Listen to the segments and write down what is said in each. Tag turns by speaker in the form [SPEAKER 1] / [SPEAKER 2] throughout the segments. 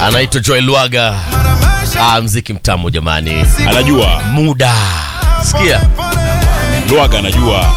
[SPEAKER 1] anaitwa Joel Lwaga. Ah, mziki mtamu jamani,
[SPEAKER 2] Anajua
[SPEAKER 1] muda sikia
[SPEAKER 2] Lwaga anajua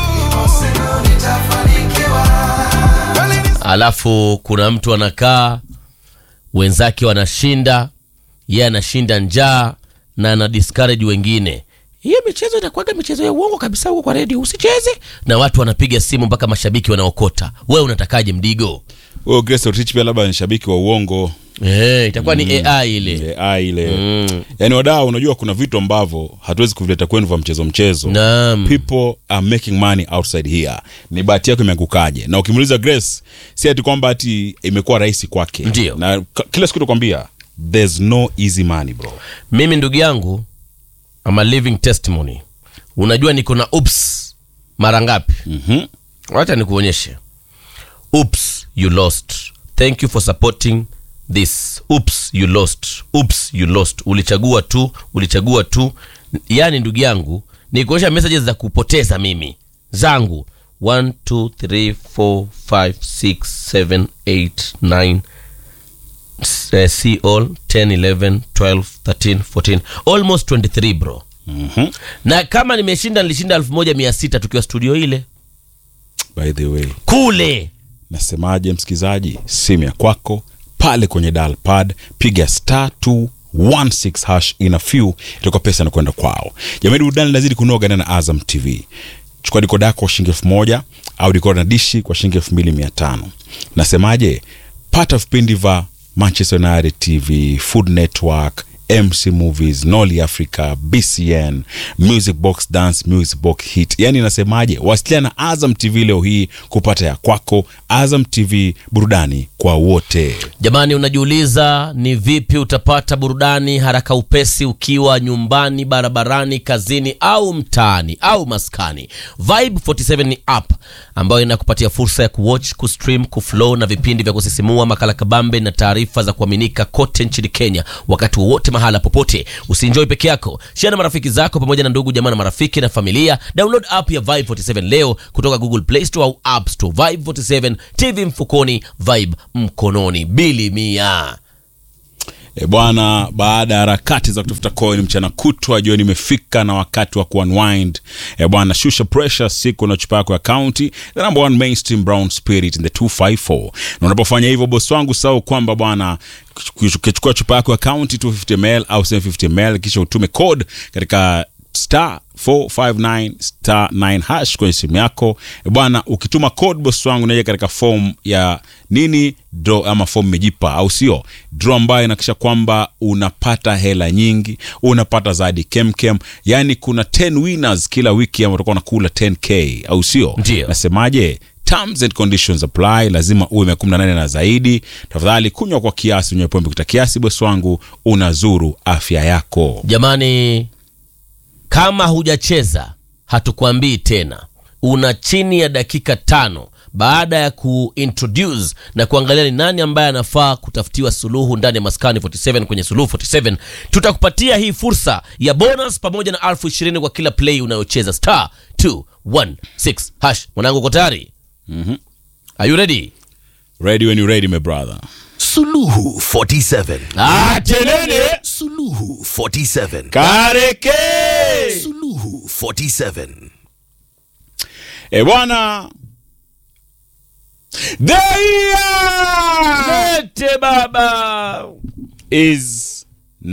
[SPEAKER 1] alafu kuna mtu anakaa wenzake wanashinda yeye anashinda njaa na ana discourage wengine hiyo michezo inakuwaga michezo ya uongo kabisa huko kwa redio usicheze na watu wanapiga simu mpaka mashabiki wanaokota wewe unatakaje mdigo
[SPEAKER 2] huyo Grace Ortiz pia labda ni shabiki wa uongo
[SPEAKER 1] eh itakuwa ni ai ile
[SPEAKER 2] ile AI ile
[SPEAKER 1] Mm.
[SPEAKER 2] yaani wadau unajua kuna vitu ambavyo hatuwezi kuvileta kwenu vya mchezo mchezo
[SPEAKER 1] naam
[SPEAKER 2] people are making money outside here ni bahati yako imeangukaje na ukimuuliza grace si ati kwamba ati imekuwa rahisi kwake
[SPEAKER 1] Ndio.
[SPEAKER 2] na k- kila siku tukwambia there's no easy money bro
[SPEAKER 1] mimi ndugu yangu ama living testimony unajua niko na ups mara ngapi
[SPEAKER 2] mm-hmm.
[SPEAKER 1] wacha nikuonyeshe oops you lost thank you for supporting this oops you lost oops you lost ulichagua tu ulichagua tu yaani ndugu yangu nikuonyesha messages za kupoteza mimi zangu 1 2 3 4 5 6 7 8 9 uh, see all 10 11 12 13 14 almost 23 bro
[SPEAKER 2] Mm-hmm.
[SPEAKER 1] na kama nimeshinda nilishinda 1600 tukiwa studio ile
[SPEAKER 2] by the way
[SPEAKER 1] kule
[SPEAKER 2] nasemaje msikilizaji simu ya kwako pale kwenye dial pad piga star 216 hash ina few itakuwa pesa inakwenda kwao jamani burudani lazidi kunoga ndani ya azam tv chukua dikoda yako kwa shilingi elfu moja au dikoda na dishi kwa shilingi elfu mbili mia tano nasemaje pata vipindi vya manchester united tv food network mc movies noli africa bcn music box dance music box hit yani nasemaje wasiliana na azam tv leo hii kupata ya kwako azam tv burudani kwa wote
[SPEAKER 1] jamani unajiuliza ni vipi utapata burudani haraka upesi ukiwa nyumbani barabarani kazini au mtaani au maskani vibe 47 ni app ambayo inakupatia fursa ya kuwatch kustream kuflow na vipindi vya kusisimua makala kabambe na taarifa za kuaminika kote nchini kenya wakati wowote mahala popote usienjoi peke yako share na marafiki zako pamoja na ndugu jamaa na marafiki na familia download app ya vibe 47 leo kutoka google play store au app store vibe 47 tv mfukoni vibe mkononi bili mia
[SPEAKER 2] E bwana, baada ya harakati za kutafuta coin mchana kutwa, jioni imefika na wakati wa kuunwind. E bwana, shusha pressure siku na chupa yako ya county, the number one mainstream brown spirit in the 254. Na unapofanya hivyo, bosi wangu, sahau kwamba bwana ukichukua chupa yako ya county 250 ml au 750 ml, kisha utume code katika star 459 star 9 hash kwenye simu yako E bwana ukituma code boss wangu naja katika form ya nini draw ama form mejipa au sio draw ambayo inakisha kwamba unapata hela nyingi unapata zaidi kemkem yani kuna 10 winners kila wiki ambao utakuwa unakula 10k au sio
[SPEAKER 1] Ndio.
[SPEAKER 2] nasemaje terms and conditions apply lazima uwe miaka 18 na zaidi tafadhali kunywa kwa kiasi unywe pombe kupita kiasi bosi wangu unazuru afya yako
[SPEAKER 1] jamani kama hujacheza hatukwambii tena una chini ya dakika tano baada ya kuintroduce na kuangalia ni nani ambaye anafaa kutafutiwa suluhu ndani ya maskani 47 kwenye suluhu 47 tutakupatia hii fursa ya bonus pamoja na elfu ishirini kwa kila play unayocheza star 216 hash mwanangu uko tayari mm-hmm. are you ready
[SPEAKER 2] ready when you ready my brother
[SPEAKER 3] Suluhu 47.
[SPEAKER 1] ah, tenene
[SPEAKER 3] Suluhu 47.
[SPEAKER 2] kareke
[SPEAKER 3] Suluhu 47.
[SPEAKER 2] e bwana the year
[SPEAKER 1] lete baba
[SPEAKER 2] is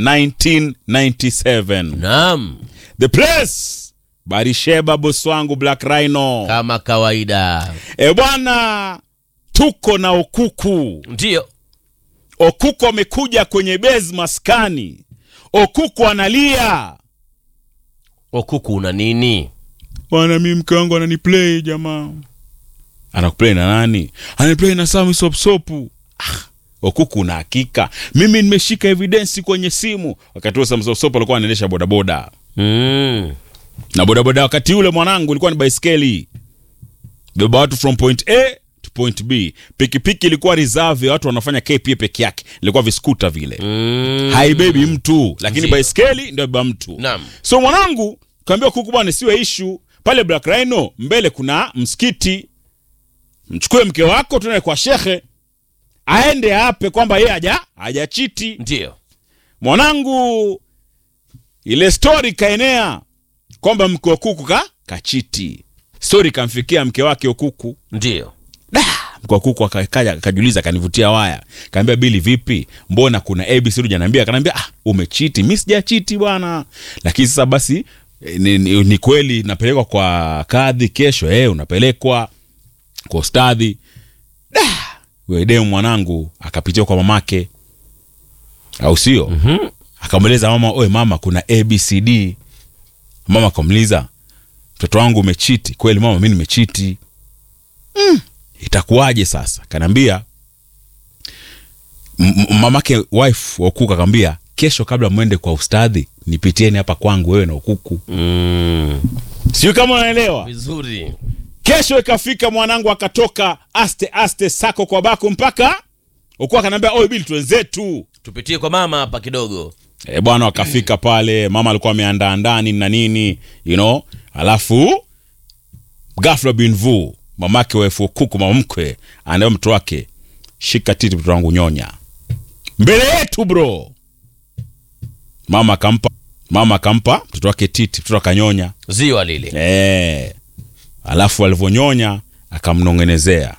[SPEAKER 2] 1997
[SPEAKER 1] naam
[SPEAKER 2] the place barisheba bosi wangu black rhino
[SPEAKER 1] kama kawaida
[SPEAKER 2] e bwana tuko na okuku
[SPEAKER 1] ndio
[SPEAKER 2] okuku amekuja kwenye bezi maskani okuku analia
[SPEAKER 1] okuku una nini
[SPEAKER 2] bwana mi mke wangu ananiplay jamaa anakuplay na nani ananiplay na sami sopsopu ah, okuku na hakika mimi nimeshika evidensi kwenye simu wakati huo sami sopsopu alikuwa anaendesha bodaboda
[SPEAKER 1] mm.
[SPEAKER 2] na bodaboda wakati ule mwanangu ilikuwa ni baiskeli beba watu from point a to point b pikipiki ilikuwa reserve ya watu wanafanya kpa peke yake ilikuwa viskuta vile
[SPEAKER 1] Mm.
[SPEAKER 2] haibebi mtu lakini
[SPEAKER 1] Ndio.
[SPEAKER 2] baiskeli ndio beba mtu
[SPEAKER 1] Naam.
[SPEAKER 2] so mwanangu kaambia kuku bwana siwe ishu pale black rhino mbele kuna msikiti mchukue mke wako tunae kwa shekhe aende ape kwamba yeye haja hajachiti
[SPEAKER 1] ndio
[SPEAKER 2] mwanangu ile stori kaenea kwamba mke wa kuku ka kachiti stori kamfikia mke wake okuku
[SPEAKER 1] ndio
[SPEAKER 2] mke wa kuku akaja akajiuliza akanivutia waya kaambia bili vipi mbona kuna abc ujaniambia akaniambia ah, umechiti mi sijachiti bwana lakini sasa basi eh, ni, ni, ni kweli napelekwa kwa kadhi kesho eh, unapelekwa kwa ustadhi da wedemu mwanangu akapitia kwa mamake au sio mm-hmm. akamweleza mama oe mama kuna abcd mama akamuliza mtoto wangu umechiti kweli mama mi nimechiti itakuwaje sasa kanaambia m- m- mamake wife wa ukuku akamwambia kesho kabla mwende kwa ustadhi nipitieni hapa kwangu wewe na ukuku
[SPEAKER 1] mm.
[SPEAKER 2] sijui kama unaelewa
[SPEAKER 1] vizuri
[SPEAKER 2] kesho ikafika mwanangu akatoka aste aste sako kwa bako mpaka ukuku akanaambia oe bili twenzetu
[SPEAKER 1] tupitie kwa mama hapa kidogo
[SPEAKER 2] e, bwana wakafika pale mama alikuwa ameandaa ndani na nini you know alafu gafla binvu mamake waefu kuku mama mkwe anaambia mtoto wake shika titi mtoto wangu nyonya mbele yetu bro mama akampa mama akampa mtoto wake titi mtoto akanyonya
[SPEAKER 1] ziwa lile
[SPEAKER 2] e, alafu alivyonyonya akamnong'enezea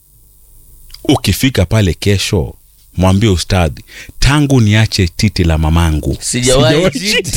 [SPEAKER 2] ukifika pale kesho mwambie ustadhi tangu niache titi la mamangu
[SPEAKER 1] sijawahi chiti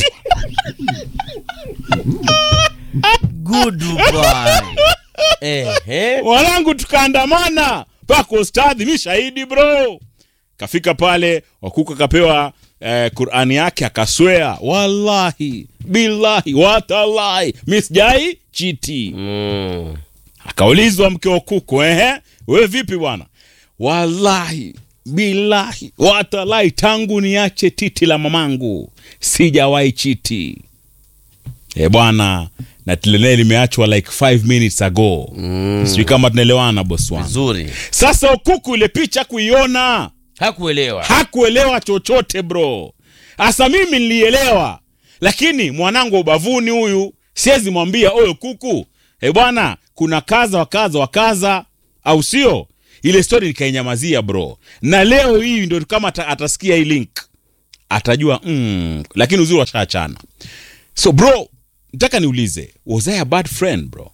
[SPEAKER 1] good boy ehe
[SPEAKER 2] wanangu tukaandamana mpaka ustadhi mi shahidi bro kafika pale wakuku akapewa eh, qurani yake akaswea wallahi billahi watallahi mi sijai chiti
[SPEAKER 1] mm.
[SPEAKER 2] akaulizwa mke wa kuku ehe we vipi bwana wallahi billahi watalahi tangu niache titi la mamangu sijawahi chiti e bwana na tilenee limeachwa like 5 minutes ago mm. sijui kama tunaelewana bosi wangu
[SPEAKER 1] vizuri
[SPEAKER 2] sasa ukuku ile picha kuiona
[SPEAKER 1] hakuelewa
[SPEAKER 2] hakuelewa chochote bro hasa mimi nilielewa lakini mwanangu wa ubavuni huyu siwezi mwambia oyo kuku e bwana kuna kaza wa kaza wa kaza au sio ile story nikainyamazia bro na leo hii ndo kama ata, atasikia hii link atajua mm, lakini uzuri washaachana so bro nataka niulize was I a bad friend bro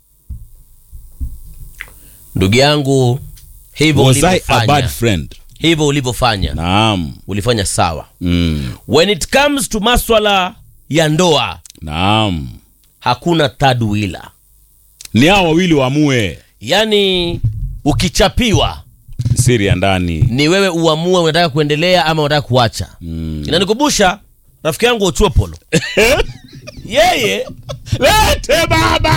[SPEAKER 1] ndugu yangu hivyo
[SPEAKER 2] was I a
[SPEAKER 1] ulivyofanya
[SPEAKER 2] bad friend
[SPEAKER 1] hivyo ulivyofanya
[SPEAKER 2] naam
[SPEAKER 1] ulifanya sawa
[SPEAKER 2] mm,
[SPEAKER 1] when it comes to maswala ya ndoa
[SPEAKER 2] naam
[SPEAKER 1] hakuna third wheeler
[SPEAKER 2] ni hao wawili waamue
[SPEAKER 1] yaani ukichapiwa
[SPEAKER 2] siri ya ndani
[SPEAKER 1] ni wewe uamue unataka kuendelea ama unataka kuacha mm. inanikumbusha rafiki yangu ochuopolo yeye
[SPEAKER 2] lete baba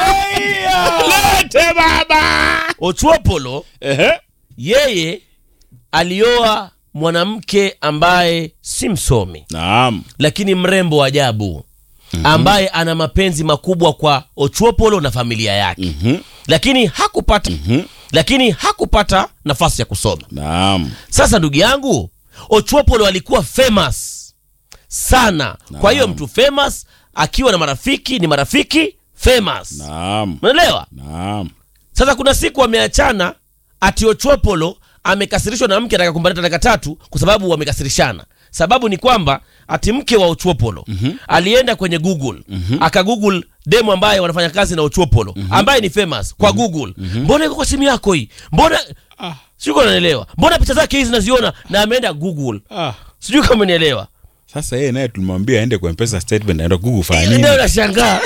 [SPEAKER 2] lete baba
[SPEAKER 1] ochuopolo
[SPEAKER 2] Ehe.
[SPEAKER 1] yeye alioa mwanamke ambaye si msomi
[SPEAKER 2] naam
[SPEAKER 1] lakini mrembo wa ajabu ambaye ana mapenzi makubwa kwa ochuopolo na familia yake
[SPEAKER 2] Mhm.
[SPEAKER 1] lakini hakupata lakini hakupata nafasi ya kusoma
[SPEAKER 2] naam
[SPEAKER 1] sasa ndugu yangu ochuopolo alikuwa famous sana kwa hiyo mtu famous akiwa na marafiki ni marafiki famous
[SPEAKER 2] naam
[SPEAKER 1] unaelewa
[SPEAKER 2] naam
[SPEAKER 1] sasa kuna siku wameachana ati ochuopolo amekasirishwa na mke ataka kumbaleta dakika tatu kwa sababu wamekasirishana sababu ni kwamba ati mke wa ochuopolo mm-hmm. alienda kwenye google mm-hmm. akagoogle demo ambaye wanafanya kazi na ochuopolo mm-hmm. ambaye ni famous kwa mm-hmm. google mm-hmm. mbona iko kwa simu yako hii mbona ah. sijui kama naelewa mbona picha zake hizi naziona na ameenda google
[SPEAKER 2] ah.
[SPEAKER 1] sijui kama nielewa
[SPEAKER 2] sasa yeye naye tulimwambia aende kwa mpesa statement aenda google fanya nini
[SPEAKER 1] ndio nashangaa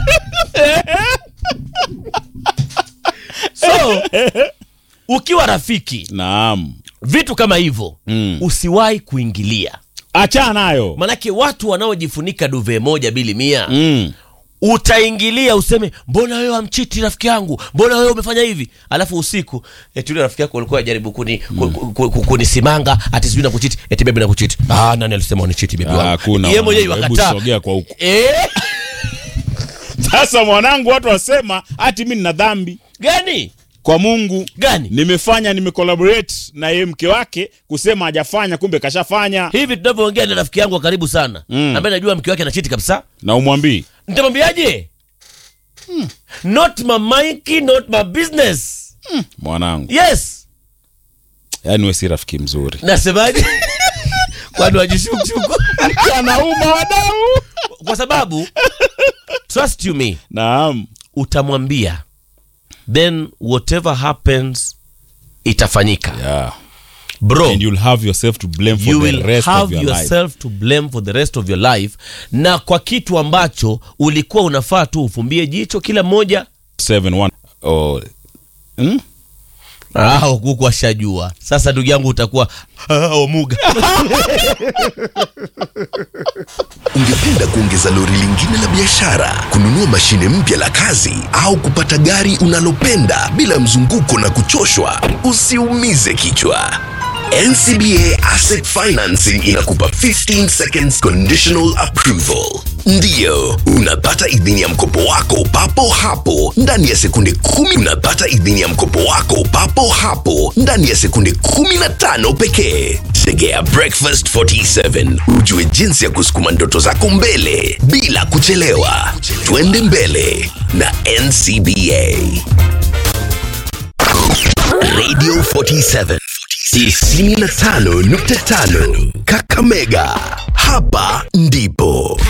[SPEAKER 1] so ukiwa rafiki
[SPEAKER 2] naam
[SPEAKER 1] vitu kama hivyo
[SPEAKER 2] Mm.
[SPEAKER 1] usiwahi kuingilia
[SPEAKER 2] achana nayo
[SPEAKER 1] manake watu wanaojifunika duve moja bili mia
[SPEAKER 2] mm.
[SPEAKER 1] utaingilia useme mbona wewe amchiti rafiki yangu mbona wewe umefanya hivi alafu usiku eti yule rafiki yako alikuwa ajaribu kuni, ku- ku- ku- kunisimanga ati sijui nakuchiti eti bebi nakuchiti ah, nani alisema unichiti bebi
[SPEAKER 2] Ah,
[SPEAKER 1] wangu
[SPEAKER 2] hakuna
[SPEAKER 1] Yeye mwenyewe
[SPEAKER 2] mwanangu. Hebu
[SPEAKER 1] wakataa
[SPEAKER 2] sogea kwa huku
[SPEAKER 1] eh,
[SPEAKER 2] sasa mwanangu watu wasema hati mi nina dhambi
[SPEAKER 1] gani
[SPEAKER 2] kwa mungu
[SPEAKER 1] gani
[SPEAKER 2] nimefanya nimecollaborate na yeye mke wake kusema hajafanya kumbe kashafanya
[SPEAKER 1] hivi tunavyoongea na rafiki yangu wa karibu sana mm. ambaye najua mke wake anachiti kabisa
[SPEAKER 2] na umwambii
[SPEAKER 1] nitamwambiaje not my monkey, not my business
[SPEAKER 2] mwanangu
[SPEAKER 1] yes
[SPEAKER 2] yaani we si rafiki mzuri
[SPEAKER 1] nasemaje kwani wajishukushuku
[SPEAKER 2] anauma wadau
[SPEAKER 1] kwa sababu trust you me
[SPEAKER 2] naam
[SPEAKER 1] utamwambia then whatever happens itafanyika
[SPEAKER 2] yeah.
[SPEAKER 1] bro
[SPEAKER 2] and you'll have yourself to blame for
[SPEAKER 1] you
[SPEAKER 2] the
[SPEAKER 1] will
[SPEAKER 2] rest of
[SPEAKER 1] have
[SPEAKER 2] your life
[SPEAKER 1] yourself to blame for the rest of your life na kwa kitu ambacho ulikuwa unafaa tu ufumbie jicho kila mmoja
[SPEAKER 2] Seven, one. Oh. Hmm?
[SPEAKER 1] Ah, huku ashajua sasa ndugu yangu utakuwa ah, omuga
[SPEAKER 3] Ungependa kuongeza lori lingine la biashara, kununua mashine mpya la kazi, au kupata gari unalopenda bila mzunguko na kuchoshwa? Usiumize kichwa. NCBA Asset Financing inakupa 15 seconds conditional approval. Ndiyo, unapata idhini ya mkopo wako papo hapo ndani ya sekunde kumi. Unapata idhini ya mkopo wako papo hapo ndani ya sekunde 15 pekee. Tegea Breakfast 47 ujue jinsi ya kusukuma ndoto zako mbele bila kuchelewa. Twende mbele na NCBA. Radio 47 95.5 Kakamega. Hapa ndipo